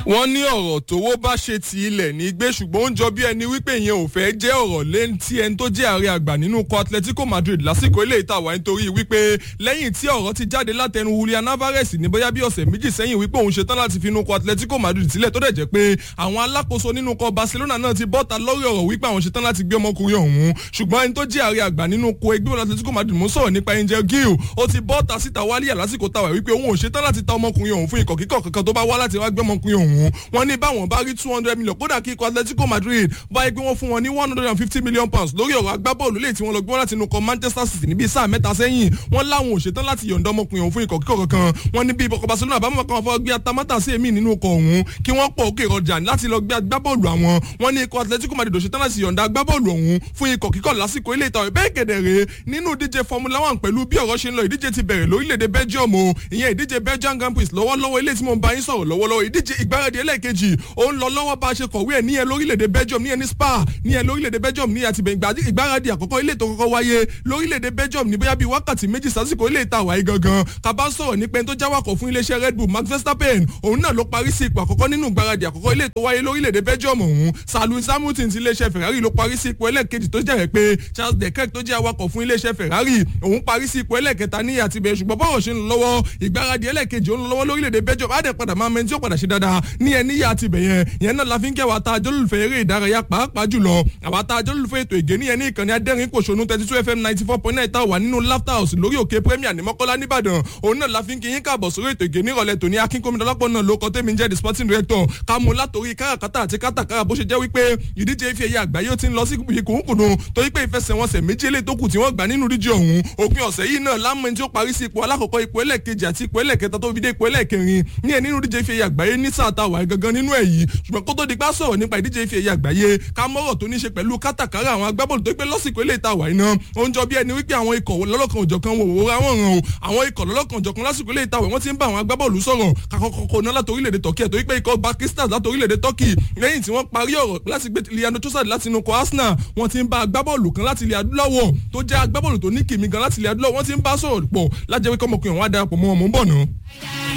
wọ́n ní ọ̀rọ̀ tówó bá ṣe ti ilẹ̀ ní gbé ṣùgbọ́n ó ń jọ bí ẹni wípé ìyẹn ò fẹ́ jẹ́ ọ̀rọ̀ lẹ́yìn tí ẹni tó jẹ́ ààrẹ àgbà nínú ikọ̀ atletico madrid lásìkò ilé ìtawà nítorí wípé lẹ́yìn tí ọ̀rọ̀ ti jáde látẹnu julian alvarez ní bóyá bí ọ̀sẹ̀ méjì sẹ́yìn wípé òun ṣetán láti fi inú ikọ̀ atletico madrid sílẹ̀ tó dẹ̀ jẹ́ pé àwọn alákòóso nínú ikọ̀ barcelona náà ti bọ́ta lórí ọ̀rọ̀ wípé àwọn ṣetán láti gbé ọmọkùnrin ọ̀hún ṣùgbọ́n ẹni tó jẹ́ ààrẹ àgbà nínú ikọ̀ ẹgbẹ́ atletico madrid mú sọ̀rọ̀ nípa angel gill ó ti bọ́ta síta wálíyà lásìkò tàwà wípé òun ò ṣetán láti ta ọmọkùnrin ọ̀hún fún ikọ̀ kíkọ̀ kankan tó bá wá láti wá gbé ọmọkùnrin ọ̀hún wọn ní báwọn bá rí two hundred million kódà kí ikọ̀ atletico madrid báyìí pé wọ́n fún wọn ní one hundred and fifty million pounds lórí ọ̀rọ̀ agbábọ́ọ̀lù lè tí wọ́n lọ gbé wọn láti inú kọ manchester city níbi sáà mẹ́ta sẹ́yìn wọ́n láwọn ò ṣetán láti yọ̀ǹda ọmọkùnrin ọ̀hún fún ikọ̀ kíkọ̀ kankan wọ́n ní bí ikọ̀ barcelona bá mọ̀ kàn fọ́ gbé atamátà sí èmi nínú ọkọ̀ ọ̀hún kí wọ́n pọ̀ òkè ìrọ̀jà láti lọ gbé agbábọ́ọ̀lù àwọn wọ́n ní ikọ̀ atletico madrid ò ṣetán láti yọ̀ǹda agbábọ́ọ̀lù ọ̀hún fún ikọ̀ kíkọ̀ lásìkò ilé ìtàwé bẹ́ẹ̀ gẹ̀dẹ̀rẹ̀ nínú ìdíje formula one pẹ̀lú bí ọ̀rọ̀ ṣe ń lọ ìdíje ti bẹ̀rẹ̀ lórílẹ̀‐èdè belgium o ìyẹn ìdíje belgium grand prix lọ́wọ́lọ́wọ́ ilé tí mo ń bá yín sọ̀rọ̀ lọ́wọ́lọ́wọ́ ìdíje ìgbáradì ẹlẹ́ẹ̀kejì ó ń lọ lọ́wọ́ bá a ṣe kọ̀wé ẹ̀ níyẹn lórílẹ̀‐èdè belgium níyẹn ní spa níyẹn lórílẹ̀‐èdè belgium ní àti ìgbáradì àkọ́kọ́ ilé tó kọ́kọ́ wáyé lórílẹ̀‐èdè belgium ní bóyá bíi wákàtí méjì sásìkò ilé ìta wáyé gangan kaba sọ̀rọ̀ nípa ẹni tó jáwàkọ̀ fún iléeṣẹ́ red bull max verstappen òun náà ló parí sí ipò àkọ́kọ́ nínú ìgbáradì àkọ́kọ́ ilé tó wáyé lórílẹ̀‐èdè belgium ọ̀hún salus hamilton ti iléeṣẹ́ ferrari ló parí sí ipò ẹlẹ́ẹ̀kejì tó jẹ́ pé charles leclerc tó jẹ́ awakọ̀ fún iléeṣẹ́ ferrari òun parí sí ipò ẹlẹ́ẹ̀kẹta ní àtibẹ̀ ṣùgbọ́n bọ́ọ̀ ṣe ń lọ lọ́wọ́ ìgbáradì ẹlẹ́ẹ̀kejì ó ń lọ lọ́wọ́ lórílẹ̀‐èdè belgium á dẹ̀ padà máa mẹ́ni tí ó padà ṣe dáadáa ní ẹni yá àtibẹ̀ yẹn yẹn náà la fi ń kẹwàá ta ajọ́lùfẹ́ eré ìdárayá pàápàá jùlọ àwa ta ajọ́lùfẹ́ ètò ìgé níyẹn ní ìkànnì adẹ́rìn kòṣonú thirty two fm ninety four point nine tá wà nínú laughter house lórí òkè premier ní mọ́kọ́lá nìbàdàn òun náà la fi ń kí yín káàbọ̀ sórí ètò ìgé nírọ̀lẹ́ tòní akínkómìdọ́lápọ̀ náà ló kọ́ tẹ́mi jẹ́ the sporting director ká mú látòrí káràkátà àti kátàkárà bó ṣe jẹ́ wípé ìdíje ife ẹ̀yẹ àgbáyé ó ti ń lọ sí ìkùnkùn torí pé ìfẹsẹ̀wọnsẹ̀ méjì eléyìí tó kù tí wọ́n gbà nínú ìdíje ọ̀hún òpin ọ̀sẹ̀ yìí náà lámọ̀ tí ó parí sí ipò alákọ̀ọ́kọ́ ipò ẹlẹ́ẹ̀kejì àti ipò ẹlẹ́ẹ̀kẹta tó fi dé ipò ẹlẹ́ẹ̀kẹrin ní ẹ̀ nínú ìdíje ife ẹ̀yẹ àgbáyé ní sáà tá a wà gangan nínú ẹ̀ yìí ṣùgbọ́n kó tó di pa sọ̀rọ̀ nípa ìdíje ife ẹ̀yẹ àgbáyé ká mọ́rọ̀ tó ní ṣe pẹ̀lú kátàkárà àwọn agbábọ́ọ̀lù tó pé lọ́sìkò ilé ìta wà iná ó ń jọ bí ẹni wípé àwọn ikọ̀ lọ́lọ́kan òjọ̀kan wò wò ráwọ̀n ràn o àwọn ikọ̀ lọ́lọ́kan òjọ̀kan lásìkò ilé ìta wẹ̀ wọ́n ti ń bá àwọn agbábọ́ọ̀lù sọ̀rọ̀ kakọ̀kọ̀ náà láti orílẹ̀-èdè turkey ẹ̀ tó wípé ikọ̀ pakistan láti orílẹ̀-èdè turkey lẹ́yìn tí wọ́n parí ọ̀rọ̀ láti gbé liano trossard láti inú kọ arsenal wọ́n ti ń bá agbábọ́ọ̀lù kan láti ilẹ̀ adúláwọ̀ tó jẹ́ agbábọ́ọ̀lù tó ní kìmí gan láti ilẹ̀ adúláwọ̀ wọ́n ti ń bá sọ̀rọ̀ pọ̀ lájẹ́ wípé ọmọkùnrin wọn á darapọ̀ mọ́ ọmọ ń bọ̀ náà.